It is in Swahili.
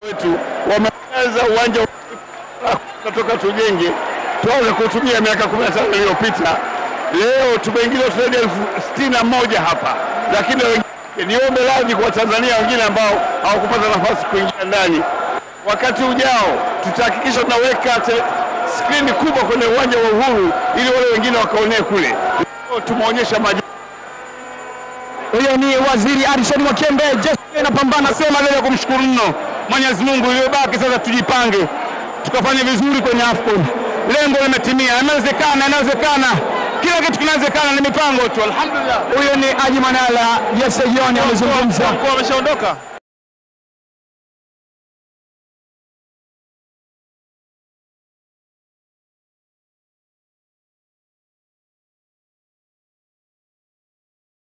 wetu wameanza uwanja tunatoka tujenge tuanze kutumia miaka 15 iliyopita. Leo tumeingiza zaidi ya elfu sitini na moja hapa, lakini niombe radhi kwa Watanzania wengine ambao hawakupata nafasi kuingia ndani. Wakati ujao tutahakikisha tunaweka skrini kubwa kwenye uwanja wa Uhuru ili wale wengine wakaonee kule. Leo tumeonyesha maji Huyo ni Waziri Alison Mwakembe. Jeshi inapambana sema leo kumshukuru mno Mwenyezi Mungu. Iliyobaki sasa tujipange tukafanye vizuri kwenye AFCON. Lengo limetimia, inawezekana, inawezekana, kila kitu kinawezekana, ni mipango tu. Alhamdulillah. Huyo ni Haji Manala. Jesse John amezungumza. Mkuu ameshaondoka.